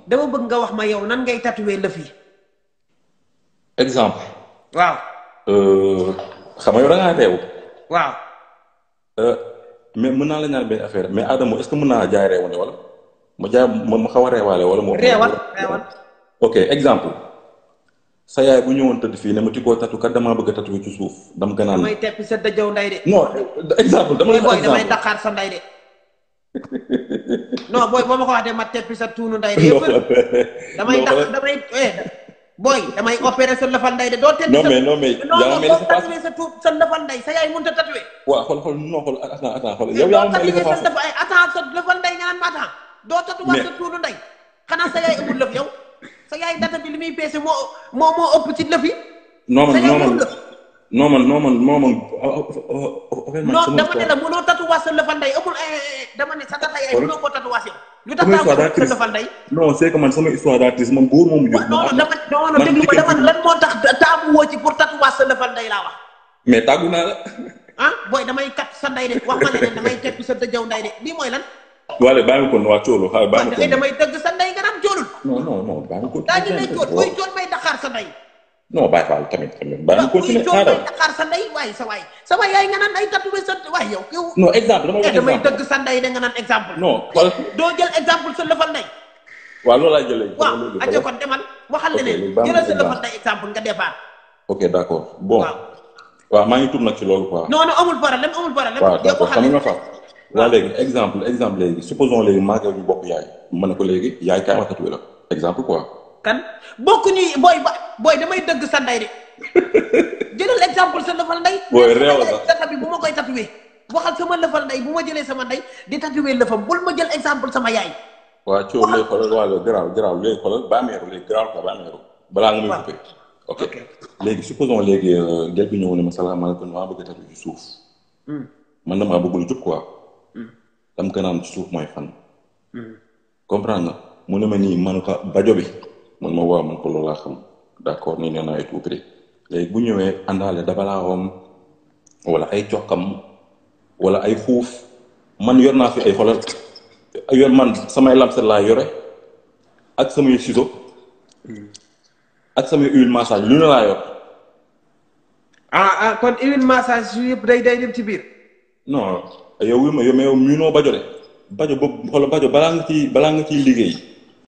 dama bëgg nga wax ma yow nan ngay tatoué lëf yi exemple waaw euh, xam nga yow da ngaa réew waaw Euh, mais mën naa la ñaan benn affaire mais Adamo est-ce que mën naa jaay réewande wala ma jaay ma ma xaw a reewaale wala moo reewal reewal ok exemple sa yaay bu ñëwoon tëdd fii ne ma tikkoo tatu kat damaa bëgg a tatu ci suuf dama gën a damay teppi sa dëjëw nday de non exemple dama booy la booy damay exemple daqaar sa nday de non booy boo ma ko wax de ma teppi sa tuunu nday de non yëpp damay non, daq xoolal- damay eh booy damay opéré sa lëfal nday de doo teppi non sa mais non mais non yaa non ma mel doo ni c'est pas tatoué sa tuut sa lëfal nday sa yaay mënut a tatoué waaw xool xool non xool attends attends xool yow doo yaa ma mel ni tatoué c'est sa pas lëfal ay attends sa lëfal nday nga naan ma attends doo tatouwaat Mais- sa tuunu nday xanaa sa yaay amul lëf yow sa yaay data bi li muy peese moo moo moo ëpp ci lëf yi non man sa yaay non man amul lëf non man non man non man en fait man non sama dama ne histoire la mënoo tatouwaat sa lëfal nday amul eh, eh, eh, dama ne sa tata yaay Xool. mënoo koo tatouwaat yow lu tax sama daa histoire daa ko sa triste lëfal nday non c'est que man sama histoire d'artiste man góor moomu jóg non non dama non non man déglu ma jigéen dama lan moo tax taamu woo ci pour tatouwaat sa lëfal nday laa wax mais tàggu naa la ah booy damay kat sa nday de wax ma ne leen damay teppi sa dëjëw nday de lii mooy lan wala bàyyi ma kon waa coolu xaaral bàyyi ma waaye kon damay dëgg sa nday nga naan joolul non non non bàyyi ma kon daa ñu lay jool booy jool may daqaar sa nday non bàyyi faal tamit tamit bàyyi ma waaw booy continuer jool may xaaral daqaar sa nday waaye sa waay sa waay yaay nga naan ay tatoué sa waay yow yow non exemple dama eh wax damay exemple dëgg sa nday de nga naan exemple non xool doo jël exemple sa lëfal nday waaw loolu laay jëlee waaw aja kon demal waxal Ok, leneen léegi baax na jëlal sa exemple. lëfal nday exemple nga départ ok d'accord bon waaw waaw maa ngi tuub nag ci loolu quoi non non amul problème amul problème waaw yow d'accord waxal xam nga leneen. fa waa léegi exemple exemple léegi supposons léegi maa ngi yow ñu bokk yaay ma ne ko léegi yaay kaay ma tatoué la exemple quoi kan bokku ñuy booy ba booy damay dëgg sa nday de jëlal exemple sa lëfal nday Booy, sama réew la yaay data bi bu ma koy tatoué waxal sama lëfal nday bu ma jëlee sama nday di tatoué lëfam bul ma jël exemple sama yaay waa coow léegi xoolal waa léegi garaaw garaaw léegi xoolal bàmmeeru léegi garaaw quoi bàmmeeru balaa nga muy Waaw. coupé ok Ok. léegi supposons léegi euh, gel bi ñëw ne ma salaamaaleykum maa bëgg a tatoué ci suuf man damaa bëgg lu jub quoi dam ko naan ci suuf mooy fan comprendre nga mu ne ma nii man ko bajo bi man ma waaw man ko loolu laa xam d'accord nii nee naa ay tout prix léegi bu ñëwee àndaale dabalaawam wala ay cokkam wala ay fuuf man yor naa fi ay xolal yor man samay lamset laa yore ak samay ciseaux ak samay huile massage lu ne laa yor ah ah kon huile massage yu yëpp day day dem ci biir non yow wi ma yow mais yow miinoo bajo de bajo boobu xoolal bajo balaa nga ciy balaa nga ciy liggéey